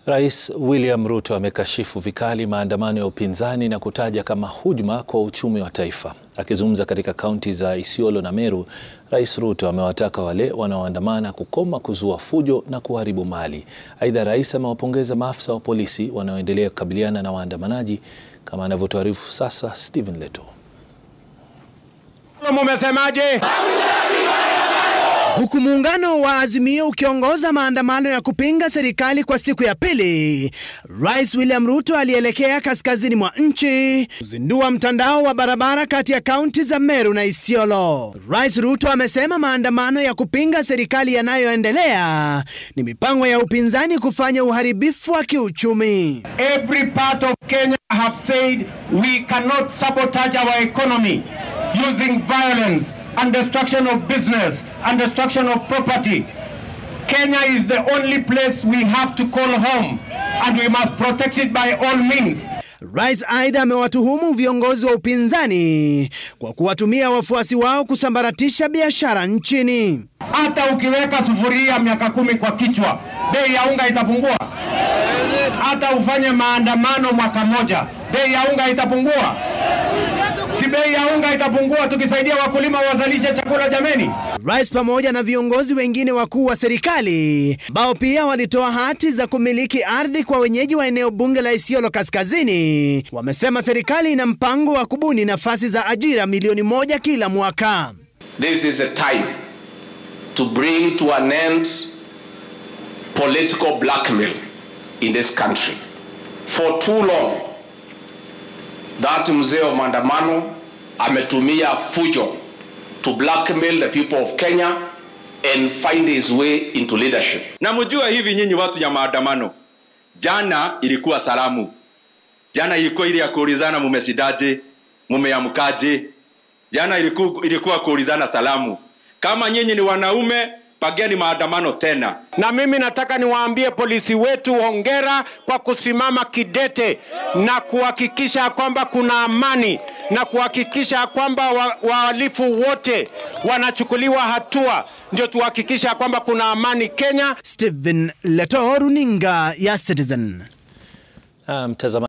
Rais William Ruto amekashifu vikali maandamano ya upinzani na kutaja kama hujuma kwa uchumi wa taifa. Akizungumza katika kaunti za Isiolo na Meru, Rais Ruto amewataka wale wanaoandamana kukoma kuzua fujo na kuharibu mali. Aidha, rais amewapongeza maafisa wa polisi wanaoendelea kukabiliana na waandamanaji kama anavyotuarifu sasa Stephen Leto. Mumesemaje? Huku muungano wa Azimio ukiongoza maandamano ya kupinga serikali kwa siku ya pili, Rais William Ruto alielekea kaskazini mwa nchi kuzindua mtandao wa barabara kati ya kaunti za Meru na Isiolo. Rais Ruto amesema maandamano ya kupinga serikali yanayoendelea ni mipango ya upinzani kufanya uharibifu wa kiuchumi. Every part of Kenya have said we cannot sabotage our economy using violence and destruction of business and destruction of property. Kenya is the only place we have to call home and we must protect it by all means. Rais aidha amewatuhumu viongozi wa upinzani kwa kuwatumia wafuasi wao kusambaratisha biashara nchini. Hata ukiweka sufuria miaka kumi kwa kichwa, bei ya unga itapungua? Hata ufanye maandamano mwaka moja, bei ya unga itapungua? Si bei ya unga itapungua tukisaidia wakulima wazalishe chakula jameni? Rais pamoja na viongozi wengine wakuu wa serikali ambao pia walitoa hati za kumiliki ardhi kwa wenyeji wa eneo bunge la Isiolo Kaskazini wamesema serikali ina mpango wa kubuni nafasi za ajira milioni moja kila mwaka. This is a time to bring to an end political blackmail in this country. For too long, that mzee wa maandamano ametumia fujo to blackmail the people of Kenya and find his way into leadership. Na mjua hivi nyinyi watu ya maandamano, jana ilikuwa salamu, jana ilikuwa ile ya kuulizana mumesidaje, mumeamkaje. Jana ilikuwa, ilikuwa kuulizana salamu. Kama nyinyi ni wanaume, pageni maandamano tena. Na mimi nataka niwaambie polisi wetu hongera kwa kusimama kidete na kuhakikisha kwamba kuna amani na kuhakikisha kwamba wahalifu wa wote wanachukuliwa hatua, ndio tuhakikisha kwamba kuna amani Kenya. Stephen Leto, runinga ya Citizen. Mtazamaji